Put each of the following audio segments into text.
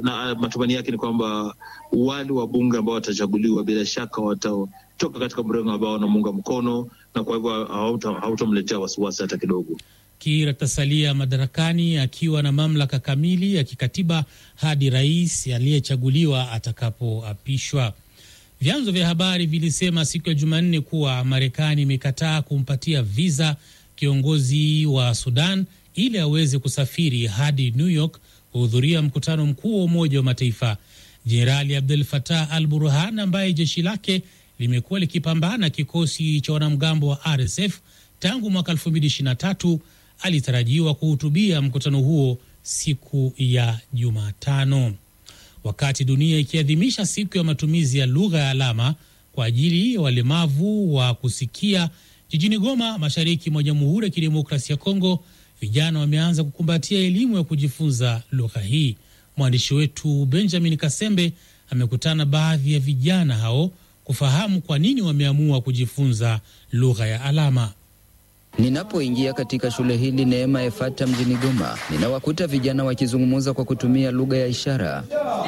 na matumaini yake ni kwamba wale wabunge ambao watachaguliwa bila shaka watatoka katika mrengo ambao wanamuunga mkono, na kwa hivyo hautamletea wasiwasi hata kidogo. Kiir atasalia madarakani akiwa na mamlaka kamili ya kikatiba hadi rais aliyechaguliwa atakapoapishwa. Vyanzo vya habari vilisema siku ya Jumanne kuwa Marekani imekataa kumpatia viza kiongozi wa Sudan ili aweze kusafiri hadi New York kuhudhuria mkutano mkuu wa Umoja wa Mataifa. Jenerali Abdel Fattah al Burhan, ambaye jeshi lake limekuwa likipambana kikosi cha wanamgambo wa RSF tangu mwaka 2023 alitarajiwa kuhutubia mkutano huo siku ya Jumatano. Wakati dunia ikiadhimisha siku ya matumizi ya lugha ya alama kwa ajili ya walemavu wa kusikia, jijini Goma, mashariki mwa Jamhuri ya Kidemokrasia ya Kongo, vijana wameanza kukumbatia elimu ya kujifunza lugha hii. Mwandishi wetu Benjamin Kasembe amekutana baadhi ya vijana hao kufahamu kwa nini wameamua kujifunza lugha ya alama. Ninapoingia katika shule hili Neema Efata mjini Goma, ninawakuta vijana wakizungumza kwa kutumia lugha ya ishara.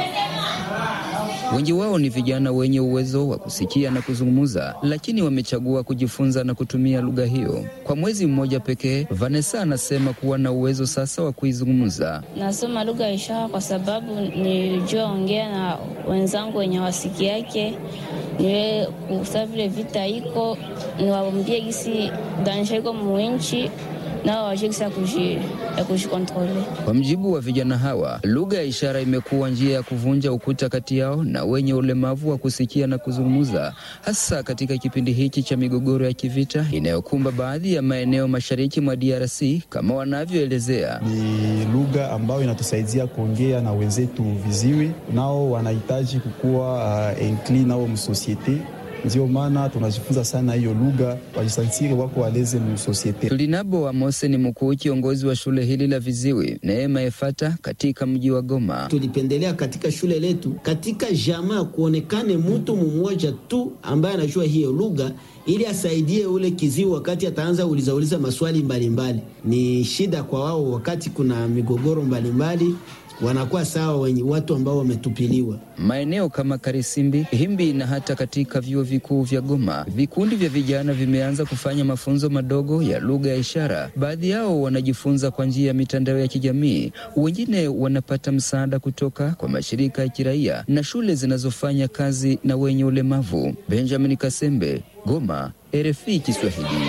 Wengi wao ni vijana wenye uwezo wa kusikia na kuzungumza, lakini wamechagua kujifunza na kutumia lugha hiyo kwa mwezi mmoja pekee. Vanessa anasema kuwa na uwezo sasa wa kuizungumza. Nasoma lugha ya ishara kwa sababu nilijua ongea na wenzangu wenye wasiki yake, niwe kusa vile vita iko niwaambie gisi dansha iko muinchi nao wajue gisi ya kujikontrole. Kwa mjibu wa vijana hawa, lugha ya ishara imekuwa njia ya kuvunja ukuta kati yao na wenye ulemavu wa kusikia na kuzungumza, hasa katika kipindi hiki cha migogoro ya kivita inayokumba baadhi ya maeneo mashariki mwa DRC kama wanavyoelezea. Ni lugha ambayo inatusaidia kuongea na wenzetu viziwi, nao wanahitaji kukuwa uh, inclus nao msosiete ndio maana tunajifunza sana hiyo lugha, wajisantiri wako waleze msosiete. Tulinabo Amose ni mkuu kiongozi wa shule hili la viziwi Neema Efata katika mji wa Goma. Tulipendelea katika shule letu, katika jamaa kuonekane mtu mmoja tu ambaye anajua hiyo lugha ili asaidie ule kiziwi wakati ataanza uliza uliza maswali mbalimbali mbali. Ni shida kwa wao wakati kuna migogoro mbalimbali mbali wanakuwa sawa wenye watu ambao wametupiliwa maeneo kama Karisimbi, Himbi na hata katika vyuo vikuu vya Goma. Vikundi vya vijana vimeanza kufanya mafunzo madogo ya lugha ya ishara. Baadhi yao wanajifunza kwa njia ya mitandao ya kijamii, wengine wanapata msaada kutoka kwa mashirika ya kiraia na shule zinazofanya kazi na wenye ulemavu. Benjamin Kasembe, Goma, RFI Kiswahili.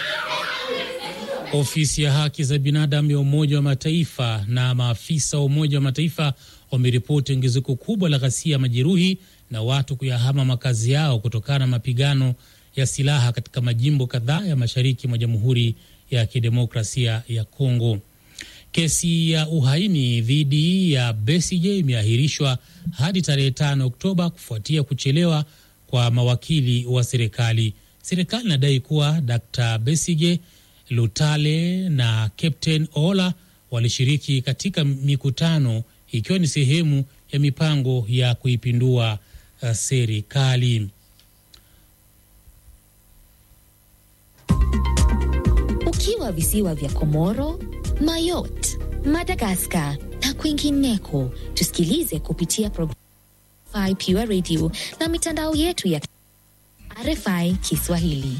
Ofisi ya haki za binadamu ya Umoja wa Mataifa na maafisa wa Umoja wa Mataifa wameripoti ongezeko kubwa la ghasia, majeruhi na watu kuyahama makazi yao kutokana na mapigano ya silaha katika majimbo kadhaa ya mashariki mwa Jamhuri ya Kidemokrasia ya Kongo. Kesi ya uhaini dhidi ya Besigye imeahirishwa hadi tarehe 5 Oktoba kufuatia kuchelewa kwa mawakili wa serikali. Serikali inadai kuwa Dr Besigye Lutale na Captain Ola walishiriki katika mikutano ikiwa ni sehemu ya mipango ya kuipindua uh, serikali. Ukiwa visiwa vya Komoro, Mayotte, Madagaskar na kwingineko, tusikilize kupitia programu Pure Radio na mitandao yetu ya RFI Kiswahili.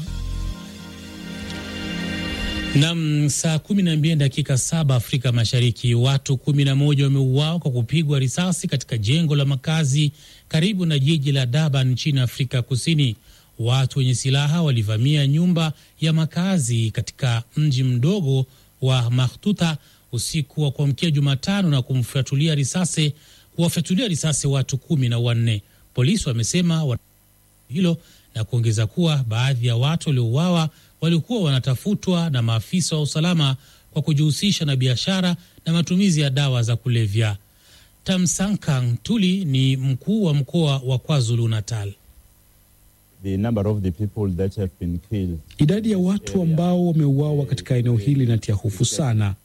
Nam, saa kumi na mbili dakika saba Afrika Mashariki. Watu kumi na moja wameuawa kwa kupigwa risasi katika jengo la makazi karibu na jiji la Durban nchini Afrika Kusini. Watu wenye silaha walivamia nyumba ya makazi katika mji mdogo wa Makhtuta usiku wa kuamkia Jumatano na kumfyatulia risasi kuwafyatulia risasi watu kumi na wanne. Polisi wamesema hilo na kuongeza kuwa baadhi ya watu waliouawa walikuwa wanatafutwa na maafisa wa usalama kwa kujihusisha na biashara na matumizi ya dawa za kulevya. Tamsankang Tuli ni mkuu wa mkoa wa KwaZulu Natal. The number of the people that have been killed. Idadi ya watu ambao wameuawa katika eneo hili inatia hofu sana.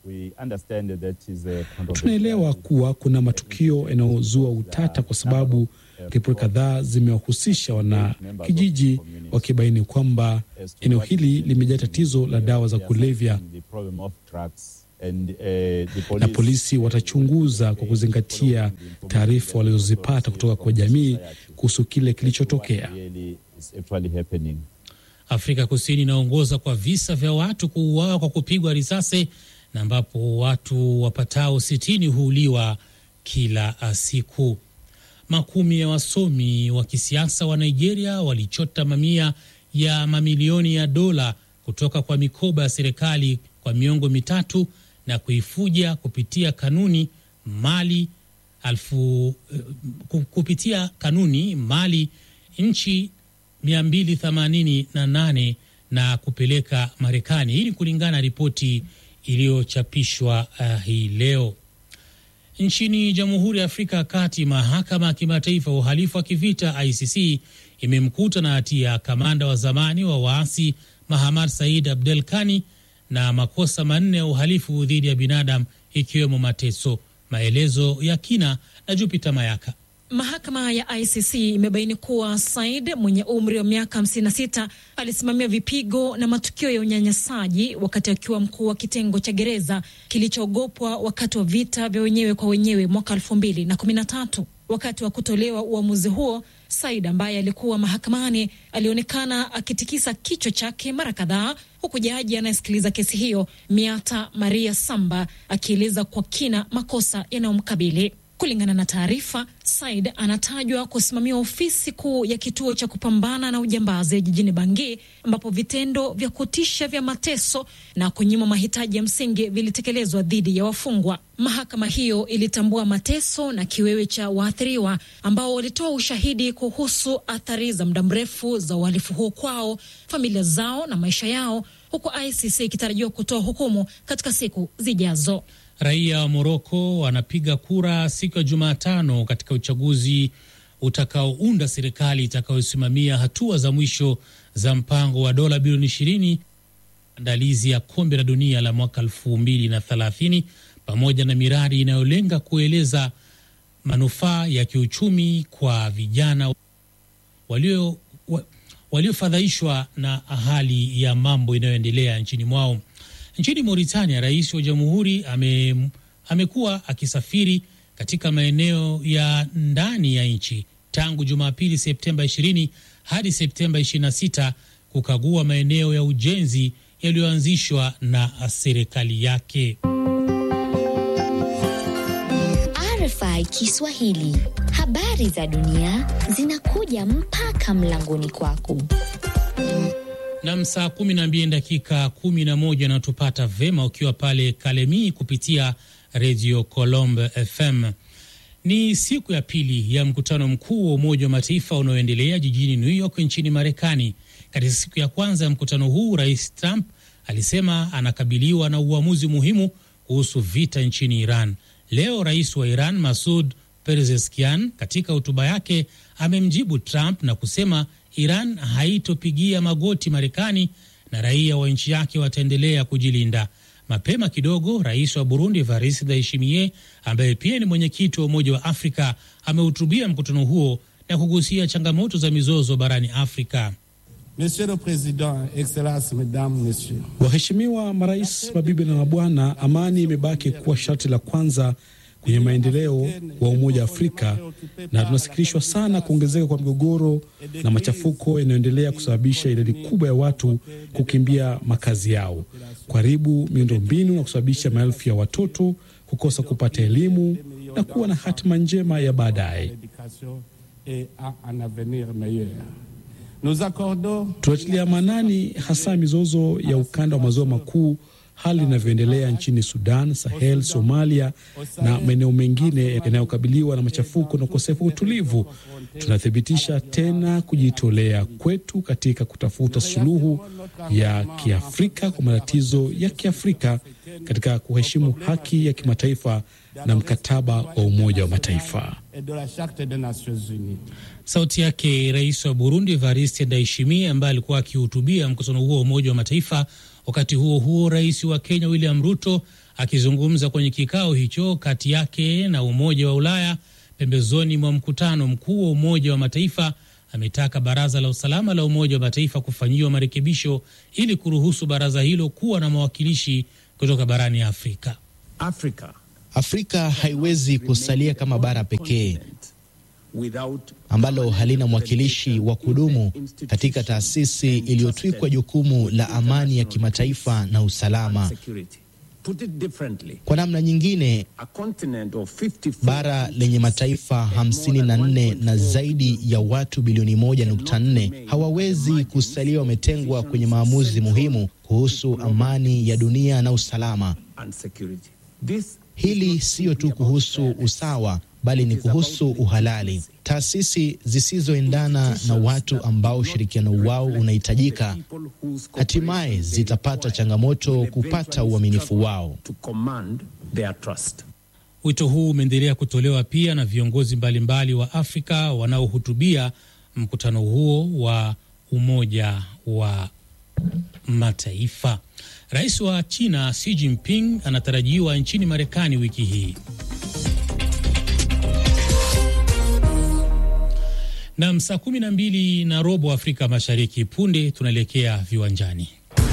Tunaelewa kuwa kuna matukio yanayozua utata kwa sababu ripoti kadhaa zimewahusisha wanakijiji wakibaini kwamba eneo hili limejaa tatizo la dawa za kulevya. And, uh, the police, na polisi watachunguza kwa kuzingatia taarifa walizozipata kutoka kwa jamii kuhusu kile kilichotokea. really is actually happening. Afrika Kusini inaongoza kwa visa vya watu kuuawa kwa kupigwa risasi na ambapo watu wapatao sitini huuliwa kila siku. Makumi ya wasomi wa kisiasa wa Nigeria walichota mamia ya mamilioni ya dola kutoka kwa mikoba ya serikali kwa miongo mitatu na kuifuja kupitia kanuni mali alfu, kupitia kanuni mali nchi 288 na kupeleka Marekani. Hii ni kulingana na ripoti iliyochapishwa uh, hii leo. Nchini Jamhuri ya Afrika ya Kati, mahakama ya kimataifa ya uhalifu wa kivita ICC imemkuta na hatia kamanda wa zamani wa waasi Mahamad Said Abdel Kani na makosa manne ya uhalifu dhidi ya binadamu ikiwemo mateso. Maelezo ya kina na Jupiter Mayaka. Mahakama ya ICC imebaini kuwa Said mwenye umri wa miaka 56 alisimamia vipigo na matukio ya unyanyasaji wakati akiwa mkuu wa kitengo cha gereza kilichoogopwa wakati wa vita vya wenyewe kwa wenyewe mwaka 2013. Wakati wa kutolewa uamuzi huo, Said ambaye alikuwa mahakamani alionekana akitikisa kichwa chake mara kadhaa, huku jaji anayesikiliza kesi hiyo Miata Maria Samba akieleza kwa kina makosa yanayomkabili. Kulingana na taarifa, Said anatajwa kusimamia ofisi kuu ya kituo cha kupambana na ujambazi jijini Bangi, ambapo vitendo vya kutisha vya mateso na kunyima mahitaji ya msingi vilitekelezwa dhidi ya wafungwa. Mahakama hiyo ilitambua mateso na kiwewe cha waathiriwa ambao walitoa ushahidi kuhusu athari za muda mrefu za uhalifu huo kwao, familia zao na maisha yao, huku ICC ikitarajiwa kutoa hukumu katika siku zijazo. Raia wa Moroko wanapiga kura siku ya Jumatano katika uchaguzi utakaounda serikali itakayosimamia hatua za mwisho za mpango wa dola bilioni ishirini andalizi ya kombe la dunia la mwaka elfu mbili na thelathini pamoja na miradi inayolenga kueleza manufaa ya kiuchumi kwa vijana walio wa, waliofadhaishwa na hali ya mambo inayoendelea nchini mwao. Nchini Mauritania, rais wa jamhuri ame, amekuwa akisafiri katika maeneo ya ndani ya nchi tangu Jumapili Septemba 20 hadi Septemba 26 kukagua maeneo ya ujenzi yaliyoanzishwa na serikali yake. RFI Kiswahili, habari za dunia zinakuja mpaka mlangoni kwako. Nam, saa kumi na mbili dakika kumi na moja natupata vema ukiwa pale Kalemi kupitia redio Colombe FM. Ni siku ya pili ya mkutano mkuu wa Umoja wa Mataifa unaoendelea jijini New York nchini Marekani. Katika siku ya kwanza ya mkutano huu, Rais Trump alisema anakabiliwa na uamuzi muhimu kuhusu vita nchini Iran. Leo rais wa Iran Masud Pezeshkian katika hotuba yake amemjibu Trump na kusema Iran haitopigia magoti Marekani na raia wa nchi yake wataendelea kujilinda. Mapema kidogo, rais wa Burundi Evariste Ndayishimiye ambaye pia ni mwenyekiti wa Umoja wa Afrika amehutubia mkutano huo na kugusia changamoto za mizozo barani Afrika. Monsieur le Président, Excellences, Mesdames, Messieurs. Waheshimiwa marais, mabibi na mabwana, amani imebaki kuwa sharti la kwanza kwenye maendeleo wa Umoja wa Afrika, na tunasikitishwa sana kuongezeka kwa migogoro na machafuko yanayoendelea kusababisha idadi kubwa ya watu kukimbia makazi yao, kuharibu miundombinu na kusababisha maelfu ya watoto kukosa kupata elimu na kuwa na hatima njema ya baadaye. Tunatilia maanani hasa mizozo ya ukanda wa maziwa makuu, hali inavyoendelea nchini Sudan, Sahel, Somalia na maeneo mengine yanayokabiliwa na machafuko na ukosefu wa utulivu. Tunathibitisha tena kujitolea kwetu katika kutafuta suluhu ya Kiafrika kwa matatizo ya Kiafrika katika kuheshimu haki ya kimataifa na mkataba wa Umoja wa Mataifa. Sauti yake rais wa Burundi Evariste Ndayishimiye ambaye alikuwa akihutubia mkutano huo wa Umoja wa Mataifa. Wakati huo huo, rais wa Kenya William Ruto akizungumza kwenye kikao hicho kati yake na Umoja wa Ulaya pembezoni mwa mkutano mkuu wa Umoja wa Mataifa ametaka Baraza la Usalama la Umoja wa Mataifa kufanyiwa marekebisho ili kuruhusu baraza hilo kuwa na mawakilishi kutoka barani Afrika. Afrika, Afrika haiwezi kusalia kama bara pekee ambalo halina mwakilishi wa kudumu katika taasisi iliyotwikwa jukumu la amani ya kimataifa na usalama. Kwa namna nyingine, bara lenye mataifa hamsini na nne na zaidi ya watu bilioni moja nukta nne hawawezi kusalia wametengwa kwenye maamuzi muhimu kuhusu amani ya dunia na usalama. Hili siyo tu kuhusu usawa bali ni kuhusu uhalali. Taasisi zisizoendana na watu ambao ushirikiano wao unahitajika hatimaye zitapata changamoto kupata uaminifu wao. Wito huu umeendelea kutolewa pia na viongozi mbalimbali wa Afrika wanaohutubia mkutano huo wa Umoja wa Mataifa. Rais wa China Xi Jinping anatarajiwa nchini Marekani wiki hii. Nam, saa kumi na mbili na robo Afrika Mashariki. Punde tunaelekea viwanjani.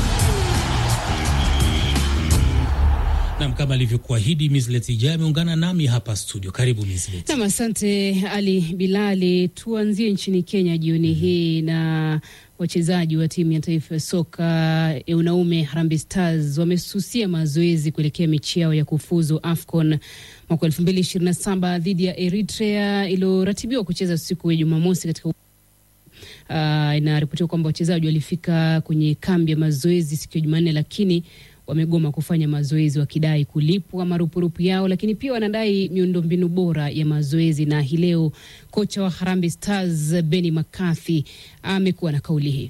Nam, kama alivyokuahidi Mislet Ija ameungana nami hapa studio. Karibu Mislet. Nam, asante Ali Bilali. Tuanzie nchini Kenya jioni hii na wachezaji wa timu ya taifa ya soka ya wanaume Harambee Stars wamesusia mazoezi kuelekea mechi yao ya kufuzu AFCON mwaka elfu mbili ishirini na saba dhidi ya Eritrea iliyoratibiwa kucheza siku ya Jumamosi katika uh, inaripotiwa kwamba wachezaji walifika kwenye kambi ya mazoezi siku ya Jumanne lakini wamegoma kufanya mazoezi wakidai kulipwa marupurupu yao, lakini pia wanadai miundombinu bora ya mazoezi. Na hii leo kocha wa Harambee Stars Benny McCarthy amekuwa na kauli hii.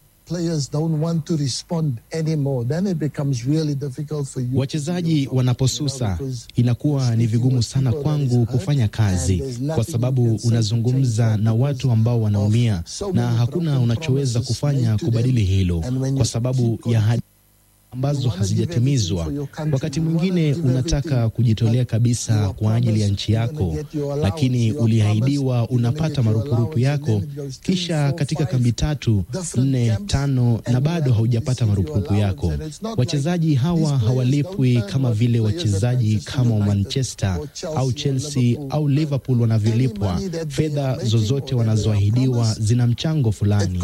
Wachezaji wanaposusa inakuwa ni vigumu sana kwangu kufanya kazi, kwa sababu unazungumza na watu ambao wanaumia na hakuna unachoweza kufanya kubadili hilo kwa sababu ya ambazo hazijatimizwa. Wakati mwingine unataka kujitolea kabisa kwa ajili ya nchi yako, lakini uliahidiwa unapata marupurupu yako, kisha katika kambi tatu, nne, tano na bado haujapata marupurupu yako. Wachezaji hawa hawalipwi kama vile wachezaji kama wa Manchester au Chelsea au Liverpool wanavyolipwa. Fedha zozote wanazoahidiwa zina mchango fulani.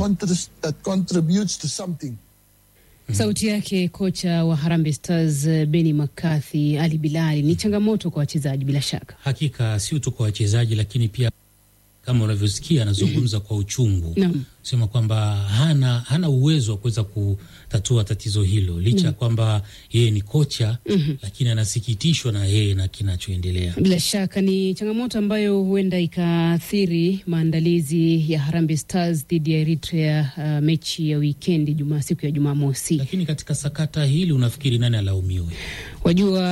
Sauti yake kocha wa Harambee Stars Benny McCarthy. Ali Bilali, ni changamoto kwa wachezaji bila shaka. Hakika sio tu kwa wachezaji, lakini pia kama unavyosikia anazungumza kwa uchungu no. sema kwamba hana, hana uwezo wa kuweza kutatua tatizo hilo licha ya no. kwamba yeye ni kocha mm -hmm. lakini anasikitishwa na yeye na kinachoendelea. Bila shaka ni changamoto ambayo huenda ikaathiri maandalizi ya Harambee Stars dhidi ya Eritrea, uh, mechi ya wikendi juma siku ya Jumamosi. Lakini katika sakata hili unafikiri nani alaumiwe? Wajua,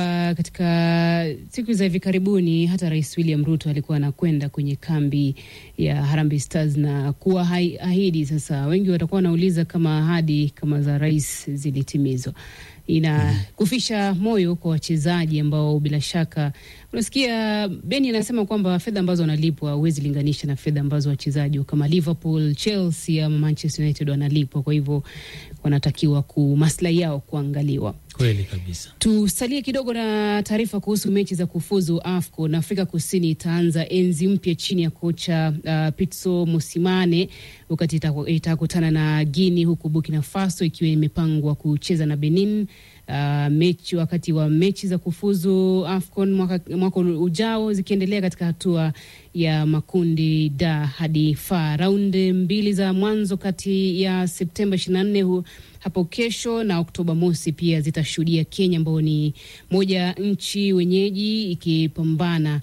katika siku za hivi karibuni hata Rais William Ruto alikuwa anakwenda kwenye kambi ya Harambee Stars na kuwa ahidi. Sasa wengi watakuwa wanauliza kama ahadi kama za rais zilitimizwa. Ina kufisha moyo kwa wachezaji ambao bila shaka, unasikia Beni anasema kwamba fedha ambazo wanalipwa huwezi linganisha na fedha ambazo wachezaji kama Liverpool, Chelsea ama Manchester United wanalipwa. Kwa hivyo wanatakiwa ku maslahi yao kuangaliwa. Kweli kabisa. Tusalie kidogo na taarifa kuhusu mechi za kufuzu AFCON. Afrika Kusini itaanza enzi mpya chini ya kocha uh, Pitso Mosimane wakati itakutana na Guinea, huku Burkina Faso ikiwa imepangwa kucheza na Benin uh, mechi wakati wa mechi za kufuzu AFCON mwaka, mwaka ujao zikiendelea katika hatua ya makundi da hadi fa. Raundi mbili za mwanzo kati ya Septemba 24 hapo kesho na Oktoba mosi pia zitashuhudia Kenya ambao ni moja nchi wenyeji ikipambana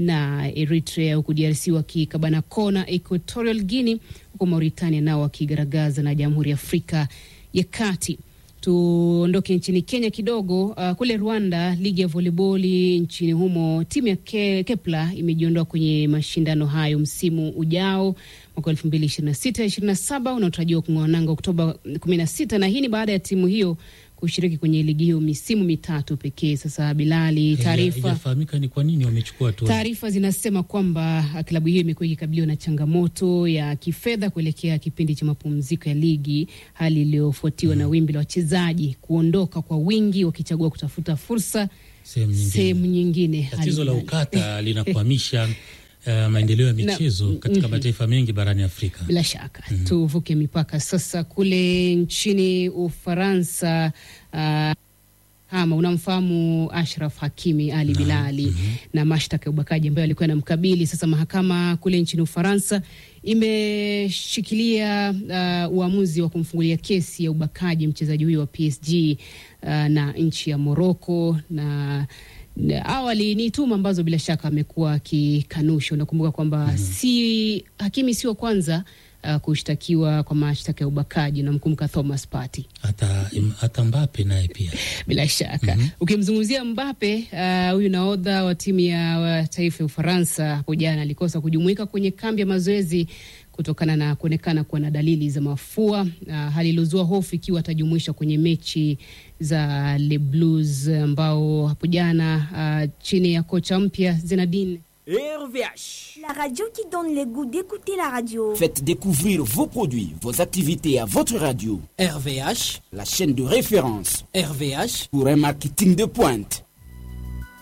na Eritrea, huku DRC wakikabana kona Equatorial Guinea, huku Mauritania nao wakigaragaza na Jamhuri ya Afrika ya Kati. Tuondoke nchini Kenya kidogo. Uh, kule Rwanda, ligi ya voliboli nchini humo, timu ya Ke, Kepler imejiondoa kwenye mashindano hayo msimu ujao mwaka elfu mbili ishirini na sita ishirini na saba unaotarajiwa kung'oa nanga Oktoba kumi na sita na hii ni baada ya timu hiyo kushiriki kwenye ligi hiyo misimu mitatu pekee. Sasa Bilali, taarifa haijafahamika ni kwa nini wamechukua hatua. Taarifa zinasema kwamba klabu hiyo imekuwa ikikabiliwa na changamoto ya kifedha kuelekea kipindi cha mapumziko ya ligi, hali iliyofuatiwa mm, na wimbi la wachezaji kuondoka kwa wingi wakichagua kutafuta fursa sehemu nyingine. Tatizo la ukata linakwamisha Uh, maendeleo ya michezo na, katika mm -hmm. mataifa mengi barani Afrika. Bila shaka mm -hmm. Tuvuke mipaka sasa kule nchini Ufaransa. Uh, kama unamfahamu Ashraf Hakimi Ali na, Bilali mm -hmm. na mashtaka ya ubakaji ambayo alikuwa anamkabili. Sasa mahakama kule nchini Ufaransa imeshikilia uh, uamuzi wa kumfungulia kesi ya ubakaji mchezaji huyo wa PSG uh, na nchi ya Morocco na awali ni tuma ambazo bila shaka amekuwa akikanusha. Unakumbuka kwamba mm -hmm. si Hakimi sio kwanza uh, kushtakiwa kwa mashtaka ya ubakaji. Namkumbuka Thomas Partey, hata hata Mbappe naye pia bila shaka mm -hmm. Ukimzungumzia Mbappe huyu uh, nahodha wa timu ya taifa ya Ufaransa hapo jana alikosa kujumuika kwenye kambi ya mazoezi kutokana na kuonekana kuwa na dalili za mafua uh, hali iliyozua hofu ikiwa atajumuishwa kwenye mechi za Le Blues ambao hapo jana uh, chini ya kocha mpya Zinedine RVH. La radio qui donne le goût d'écouter la radio. Faites découvrir vos produits, vos activités à votre radio. RVH, la chaîne de référence. RVH pour un marketing de pointe.